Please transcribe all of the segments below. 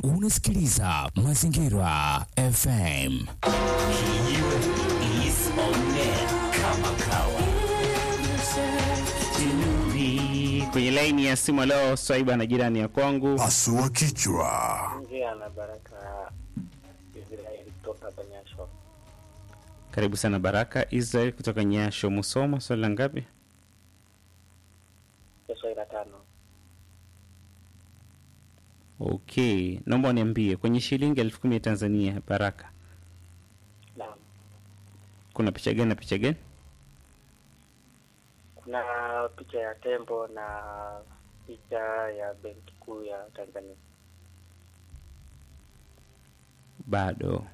Unasikiliza Mazingira FM. is on air kama kawa. kwenye laini ya simu leo swaiba na jirani ya kwangu Pasua kichwa. Ongea na Baraka Israeli kutoka Banyasho. karibu sana baraka israel kutoka nyasho musoma swali la ngapi Kesho ila tano. okay naomba uniambie kwenye shilingi elfu kumi ya tanzania baraka Naam. kuna picha gani na picha gani Kuna picha ya tembo na picha ya benki kuu ya Tanzania. bado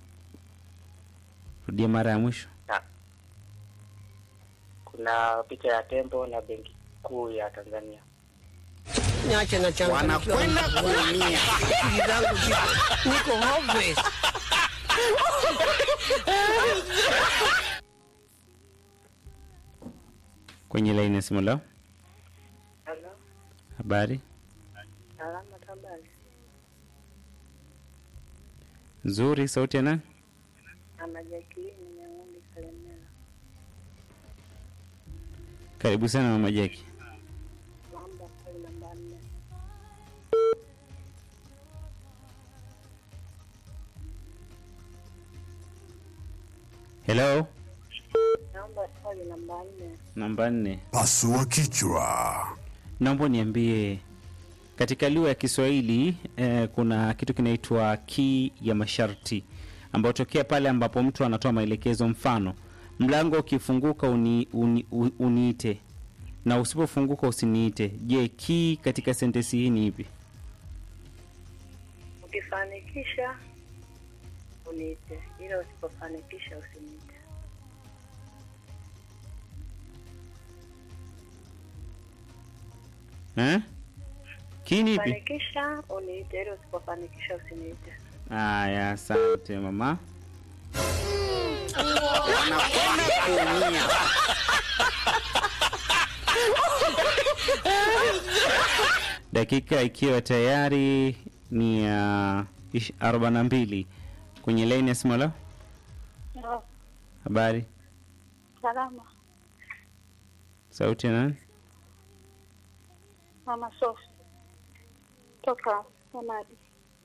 rudia mara ya mwisho Na kuna picha ya tembo na benki kuu ya Tanzania. Niache na changamkiwa. Wanakwenda kuumia. Akili zangu ziko niko hopeless. kwenye laini ya simu leo Halo, habari salama tabari. nzuri sauti ya nani Ama Jacqueline Nyang'undi Kalemera. karibu sana mama jaki Naomba swali namba nne. hello Naomba swali namba nne. namba nne Pasua kichwa. naomba niambie katika lugha ya kiswahili eh, kuna kitu kinaitwa kii ya masharti ambayo tokea pale ambapo mtu anatoa maelekezo mfano mlango ukifunguka uni, uni, u- uniite na usipofunguka usiniite je kii katika sentensi hii ni ipi Ukifanikisha uniite, ila usipofanikisha usiniite. eh? kii ni ipi Fanikisha uniite, ila usipofanikisha usiniite. haya asante mama dakika ikiwa tayari ni ya uh, arobaini na mbili kwenye laini ya simu leo habari Salama, sauti ya nani mama Sofi toka Samadi.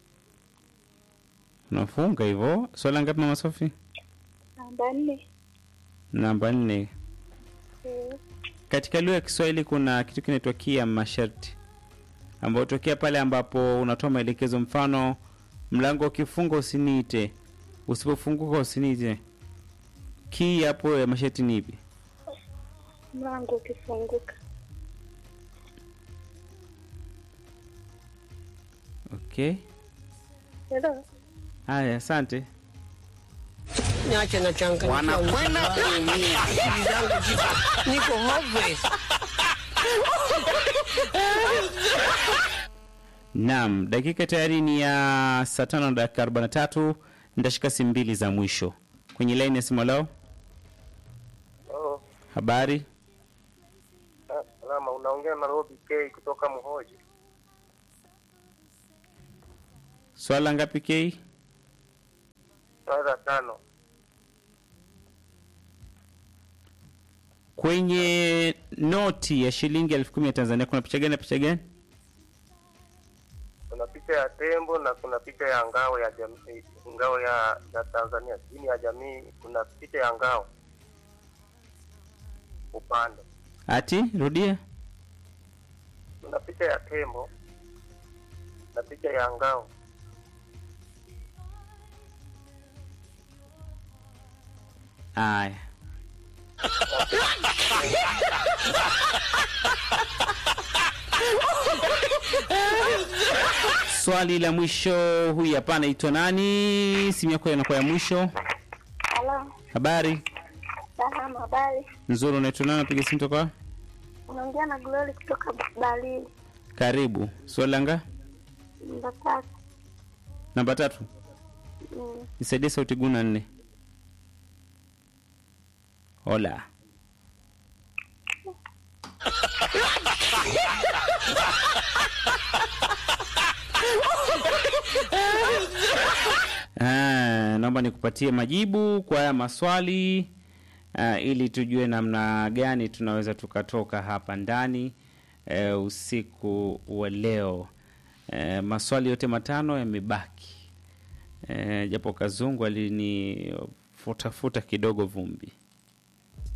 unafunga hivyo swala ngapi mama sofi Namba nne. namba nne Eh, katika lugha ya kiswahili kuna kitu kinaitwa kia masharti ambayo tokea pale ambapo unatoa maelekezo mfano mlango ukifunga usiniite usipofunguka usiniite kii hapo ya masharti ni ipi Mlango ukifunguka. okay Hello. haya asante Niache na changamkiwa. Wanakwenda kuumia. Akili zangu ziko niko hopeless. naam dakika tayari ni ya saa tano na dakika arobaini na tatu nitashika simu mbili za mwisho kwenye laini ya simu leo Oh, habari salama. Unaongea na Robi K kutoka Mhoji. swala ngapi kei Swali la tano. kwenye noti ya shilingi elfu kumi ya tanzania kuna picha gani na picha gani Kuna picha ya tembo na kuna picha ya ngao ya jamii, ngao ya, ya Tanzania, dini ya jamii. Kuna picha ya ngao upande, ati rudia kuna picha ya tembo na picha ya ngao. aya swali la mwisho huyu hapa anaitwa nani simu yako inakuwa ya mwisho Halo. habari Salama, habari. nzuri unaitwa nani napiga simu toka Unaongea na Glory kutoka Dalili. karibu swali langa Namba tatu. namba tatu Mm. nisaidie sauti guna nne hola Ah, naomba nikupatie majibu kwa haya maswali ah, ili tujue namna gani tunaweza tukatoka hapa ndani eh, usiku wa leo. Eh, maswali yote matano yamebaki eh, japo Kazungu alinifutafuta kidogo vumbi.